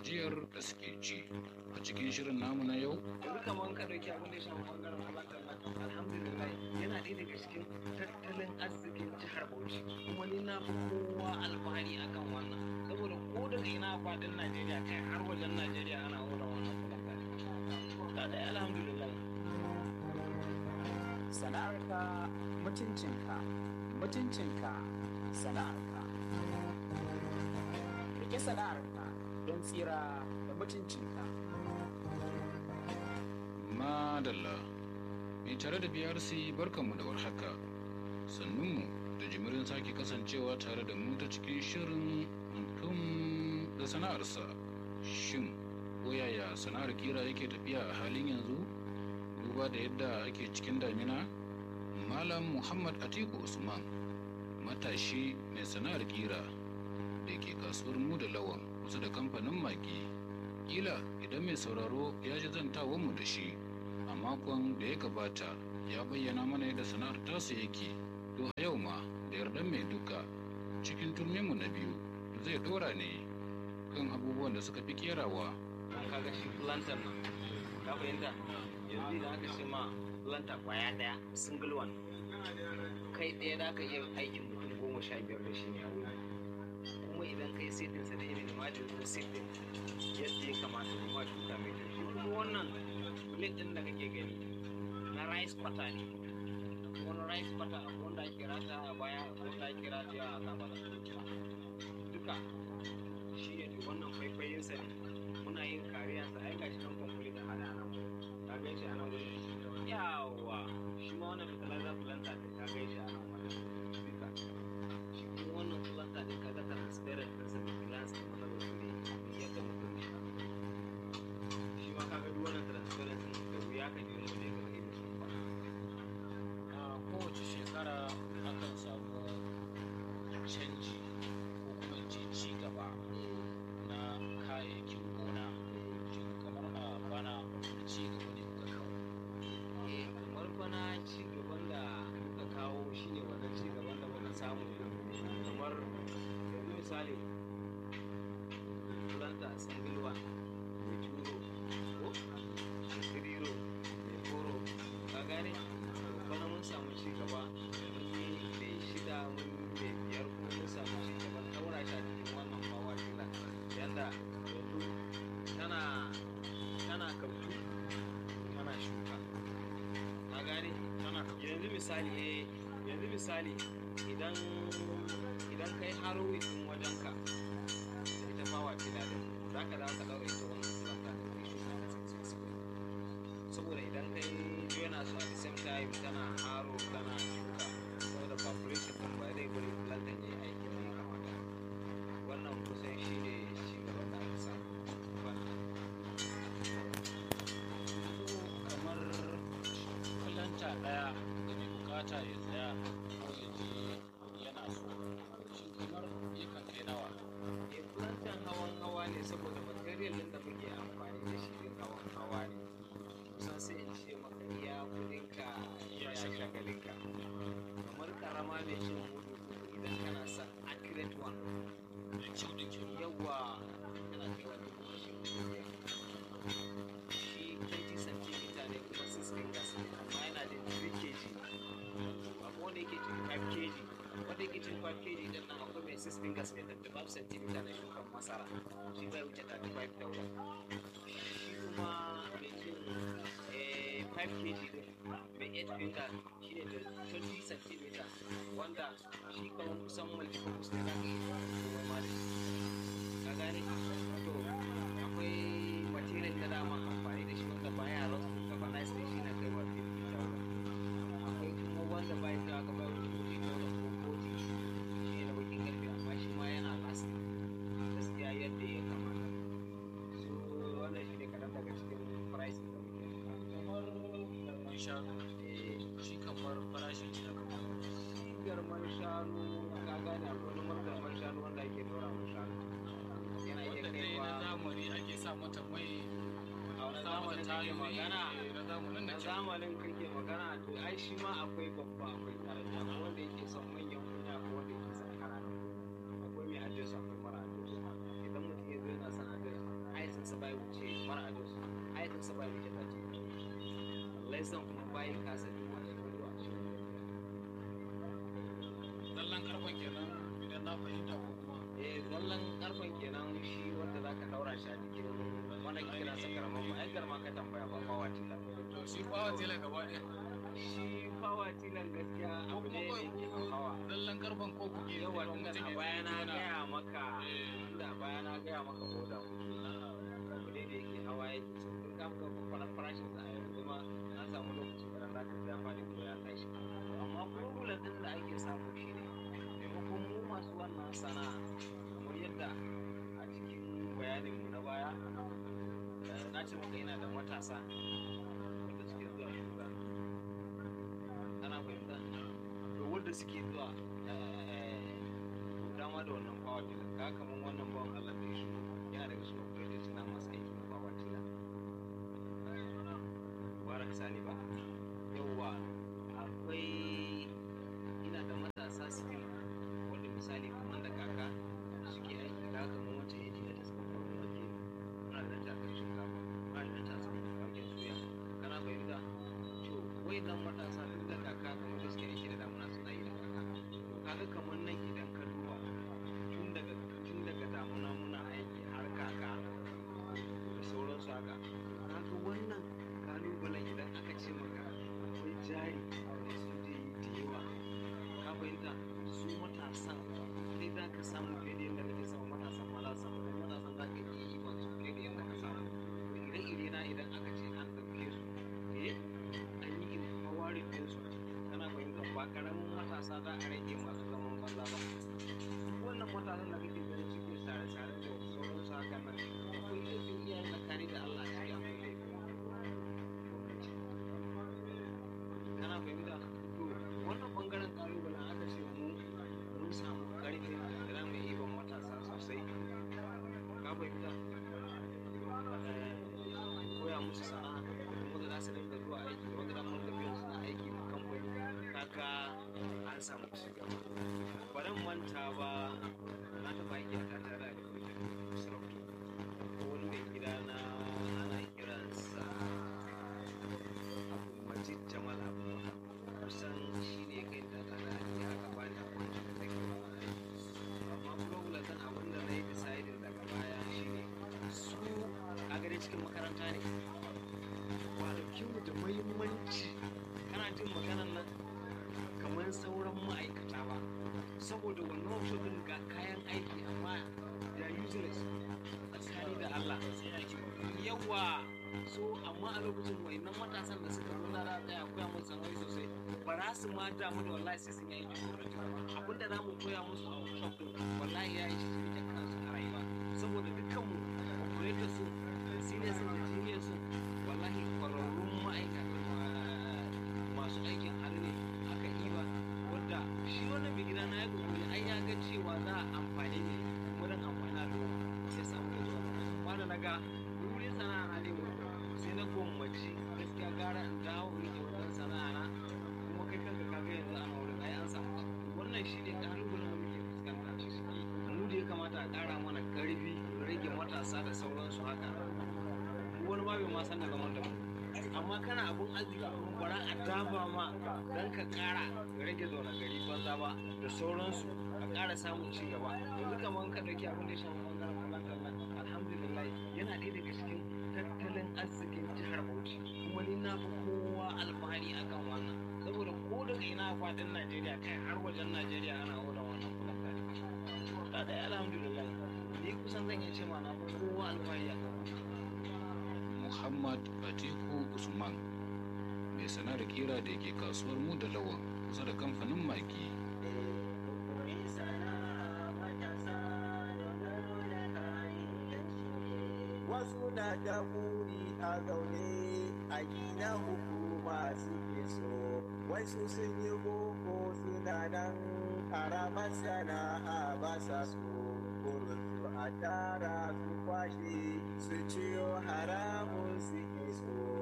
gajiyar da suke ci a cikin shirin namu na yau yanzu kamar ka ɗauki abin da ya shafi ɓangaren halartar nan alhamdulillah yana ɗaya daga cikin tattalin arzikin jihar bauchi kuma ni na fi kowa alfahari akan wannan saboda ko daga ina faɗin najeriya kai har wajen najeriya ana wurin wannan fulanta ta ɗaya alhamdulillah sana'arka mutuncinka mutuncinka sana'arka rike sana'arka don tsira da mutuncinka madalla mai tare da brc barkanmu da warhaka sannunmu da jimirin sake kasancewa tare da mu ta cikin shirin mutum da sana'arsa shin ko yaya sana'ar kira yake tafiya a halin yanzu duba da yadda ake cikin damina malam muhammad atiku usman matashi mai sana'ar kira da ke kasuwar mu da lawan kusa da kamfanin magi kila idan mai sauraro ya ji zantawanmu da shi a makon da ya gabata ya bayyana mana yadda sana'ar tasa yake to a yau ma da yardan mai duka cikin turminmu na biyu zai dora ne kan abubuwan da suka fi kerawa kaga shi plantar nan ka fahimta yanzu da aka ce ma planta kwaya ɗaya single one kai ɗaya da aka iya aikin mutum goma sha biyar da shi ne a wuri kuma idan kai setin sa da irin majin ko setin yadda ya kamata kuma shuka mai kyau shi kuma wannan plate ɗin da kake gani na rice kwata ne wani rice kwata wanda ake rata a baya wanda ake rata a kafada duka shi ne wannan faifayinsa ne muna yin kariya sa ai gashi nan complete a hada nan ka gan shi a nan wurin yawa shi ma wannan fertilizer planter ne ka gan shi a nan wurin duka shi kuma wannan planter ne kaga transparent din sa da glass kuma na wasu ne yadda mutum shi shi ma kaga duk wannan transparent din da wuya ka ji wani ga irin su ba a kowace shekara akan samu canji ko kuma in ce ci gaba na kayayyakin gona shin kamar a bana wani ci gaba ne kuka kawo eh kamar bana ci gaban da muka kawo shine wannan ci gaban da muka samu kamar yanzu misali planta single one mai turo ko kiriro mai koro ka gane bana mun samu ci gaba mun yi mai shida mun yi mai biyar kuma mun samu ci gaba daura shi a cikin wannan bawa tila yanda yanzu tana tana kautu tana shuka ka gane yanzu misali eh yanzu misali idan idan kai haro din wajenka da ita fawa fila din za ka dawo ka daura ita wannan planta da kai shuka ta successfully saboda idan kai jona su at the same time tana haro tana shuka saboda population din ba zai bari plantan ya yi aiki da ya kamata wannan kusan shi ne shi gaban da aka samu wannan kamar kulanta ɗaya da mai bukata ya tsaya ko ya je yana so shin kamar yakan kai nawa Eh, plantan hawan hawa ne saboda material din da muke amfani da shi din hawan hawa ne kusan sai in ce maka iya kudin ka iya shagalin ka kamar karama mai cin hudu idan kana son accurate one da kyau da kyau yawa yana kai wani shi 20 cm ne kuma 6 fingers ne amma yana da 3 kg akwai wanda yake cin 5 kg wanda yake cin 5 kg din nan akwai mai 6 fingers ne 35 cm na shukan masara shi bai wuce 35 daura shi kuma mai cin eh, 5 kg din mai 8 finger shi ne da 20 cm wanda shi kamar kusan multipurpose ne za ka iya noma da shi ka gane to akwai material da dama amfani da shi wanda baya rust galvanized da shi na kai wa 50,000 akwai kuma wanda bai da aka bai wa 40,000 ko 40 shi ne na bakin karfe amma shi ma yana lasting gaskiya yadda ya kamata so wannan shi ne kaɗan daga cikin price da muke da kamar garman shanu shi kamar farashin shi na kamar garman shanu ka gane akwai numar garman shanu wanda ake dora wa shanu yana iya wanda dai kaiwa na zamani ake sa mata mai a wani zamanin kake magana na zamanin na da zamanin kake magana to ai shi ma akwai babba akwai karanta akwai wanda yake son manyan kunya akwai wanda yake son karatu akwai mai address akwai mara address idan mutum ya zo yana son address bai son kuma bayan kasa duk wani ruwa zallan karfan kenan idan na fahimta ko kuma eh zallan karfan kenan shi wanda za ka daura shi a jikin wanda ke kira sa karaman ba ai garma ka tambaya ba fawa tila to shi fawa tela gaba ɗaya shi fawa tilan gaskiya abu ne da ke hawa zallan karfan ko kuke yawa idan tunda mutum a ya baya na tuna- gaya maka Eh. tunda a baya na gaya maka oda abu ne da yake hawa yake so in ka ga fara farashin sa a yanzu ma an samu lokaci da za ka ya fadi ko ya tashi amma problem din da ake samu shi ne maimakon mu masu wannan sana'a kamar yadda a cikin bayanin mu na baya eh, na ce maka yana da matasa wanda suke zuwa shuga ana fahimta to wanda suke zuwa eh, dama da wannan power tiller ka kamar wannan bawan Allah da ya shigo yana daga su operators na masu aikin power tiller barak sani ba yauwa akwai ina da matasa suke wanda misali kamar da kaka suke aiki da haka mun wacce yaji da suka faru wake muna da ta kai shinkafa muna da ta samu waken soya kana fahimta to wayannan matasa duk da kaka kamar da suke aiki da damuna suna yi da kaka kaga kamar nan idan ka duba tun daga tun daga damuna muna aiki har kaka da sauransu haka kaga wannan kalubalen idan aka ce maka akwai jari da su je yi da yawa ka fahimta su matasan sai za ka samu fiye da yadda kake samu matasan ma za su samu kuma matasan za ka iya yi masu fiye da yadda ka samu ire-ire na idan aka ce an ɗauke su eh an yi empowering ɗinsu kana fahimta ba ƙaramin matasa za a rage masu zaman banza ba duk wannan matasan da kake ganin suke sare-sare da sauransu haka nan akwai laifin iyayen tsakani da Allah a ciki akwai laifin gwamnati kana fahimta to wannan bangaren kalubalen aka ce mu mun samu karfin da za mu yi ban matasa sosai ka fahimta Eh, koya musu sana'a wanda za su dinga zuwa aiki wanda za mu dinga biyan suna aiki ma kamfani kaga an samu ci gaba ba zan manta ba na taɓa aiki a tare da sarauta ko wani mai gida na ana kiransa Abdulmajid Jamal Abubakar kusan shi ne kai da da ya aka bani a kwanci da take amma problem ɗin abin da na yi deciding daga baya shi ne su a gare cikin makaranta ne ba dauki mu da muhimmanci kana jin maganan nan kamar sauran ma'aikata ba saboda wannan workshop ɗin ga kayan aiki amma da useless tsakani da Allah yawa so amma a lokacin wayannan matasan da suka zo za a tsaya koya musu sana'o'i sosai ba za su ma damu da wallahi sai sun yi aikin gwamnati abin da za mu koya musu a workshop din wallahi ya yi shi su rike kansu a rayuwa saboda dukkan mu operator su da senior su da junior su wallahi kwararrun ma'aikata masu aikin hannu ne aka yi ba wanda shi wannan mai gida na ya kokari ai ya ga cewa za a amfani ne wurin amfani da sai samu da zuwa ba da na ga wurin sana'a na ne sai na gwammaci gaskiya gara in dawo rike wajen sana'a na kuma kai kanka ka ga yanzu ana wurin ai an samu wannan shi ne ƙalubalen da muke fuskanta mu da ya kamata a ƙara mana ƙarfi rage matasa da sauransu haka wani ma bai ma san da zaman da mu amma kana abun arziki kuma bara a dafa ma don ka ƙara rage zaune gari banza ba da sauransu a ƙara samun ci gaba yanzu kamar ka ɗauki abin da ya shafi ɓangaren kulantar nan alhamdulillah yana ɗaya daga cikin tattalin arzikin jihar Bauchi kuma ni na fi kowa alfahari akan wannan saboda ko daga ina a faɗin Najeriya kai har wajen Najeriya ana odan wannan kulantar ta ɗaya alhamdulillah ni kusan zan iya ce ma na fi kowa alfahari akan wannan Muhammad Atiku Usman mai sana'ar kira da ke kasuwar mu da lawan kusa da kamfanin magi wasu na da buri a zaune a gina hukuma suke so wasu sun yi boko suna nan karamar sana'a ba sa so burin su a tara su kwashe su ciyo haramun suke so